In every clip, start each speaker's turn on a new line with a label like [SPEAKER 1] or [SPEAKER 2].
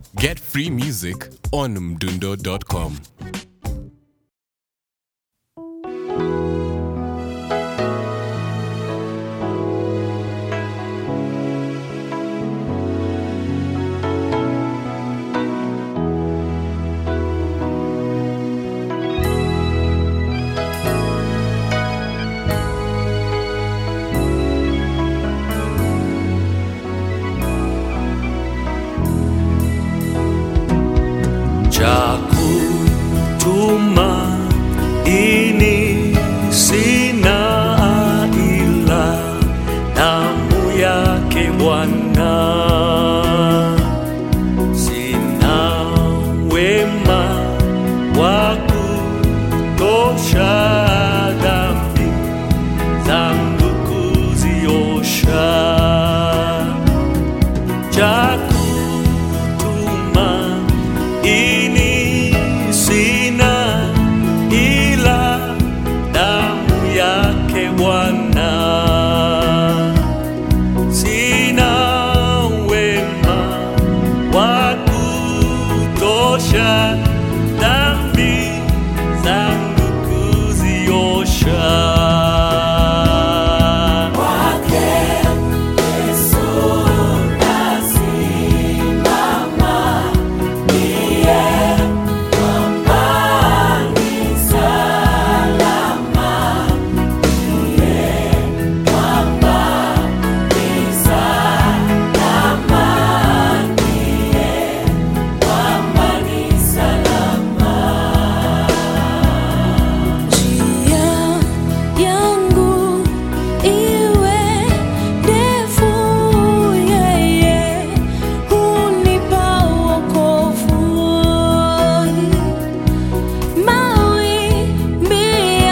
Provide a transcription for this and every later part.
[SPEAKER 1] Get free music on mdundo.com.
[SPEAKER 2] Chakutuma ini sina ila damu yake Bwana, sina wema wa kutosha dhambi zangu kuziosha chakutuma ini sina ila damu yake Bwana, sina wema wa kutosha dhambi zangu kuziosha.
[SPEAKER 3] Njia yangu iwe ndefu, yeye hunipa wokovu. Mawimbi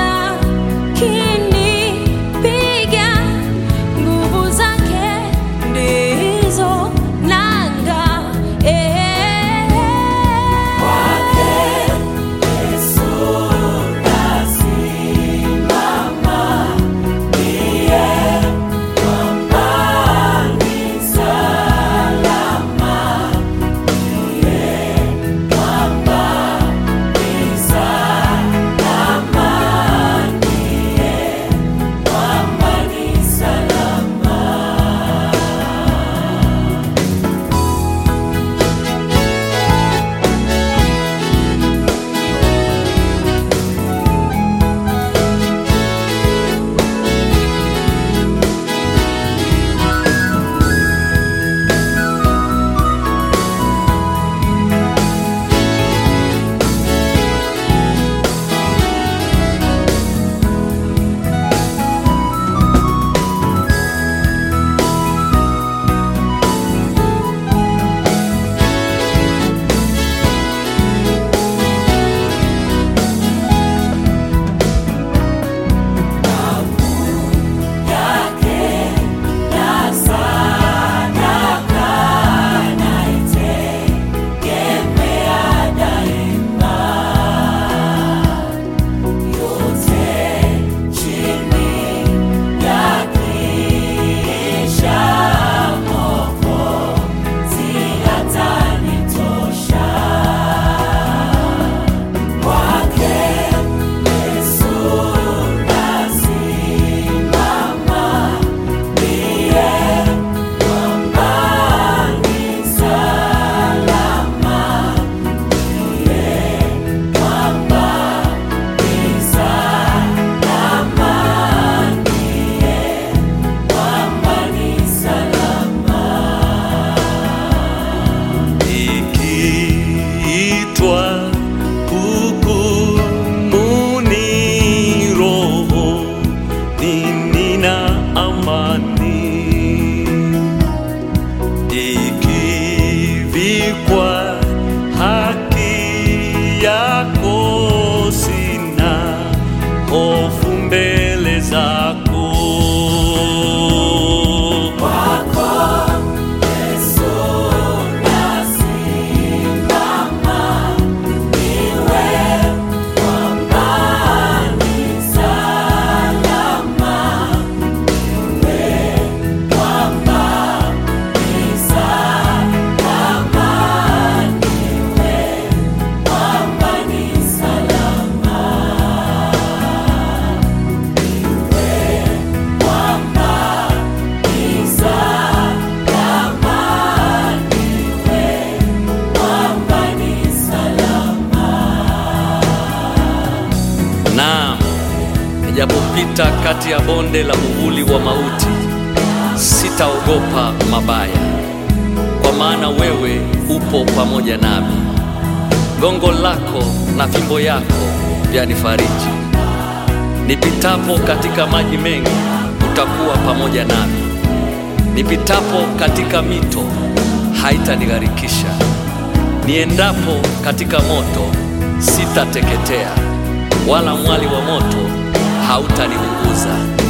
[SPEAKER 3] yakinipiga, nguvu zake ndizo nanga.
[SPEAKER 2] ikiitwa hukumuni roho nina amani ikivikwa haki yako sina hofu mbele zako
[SPEAKER 3] Salama
[SPEAKER 2] Nijapopita kati ya bonde la uvuli wa mauti, sitaogopa mabaya, kwa maana wewe upo pamoja nami. Gongo lako na fimbo yako vyanifariji. Nipitapo katika maji mengi, utakuwa pamoja nami. Nipitapo katika mito, haitanigharikisha. Niendapo katika moto, sitateketea, wala mwali wa moto hautaniunguza.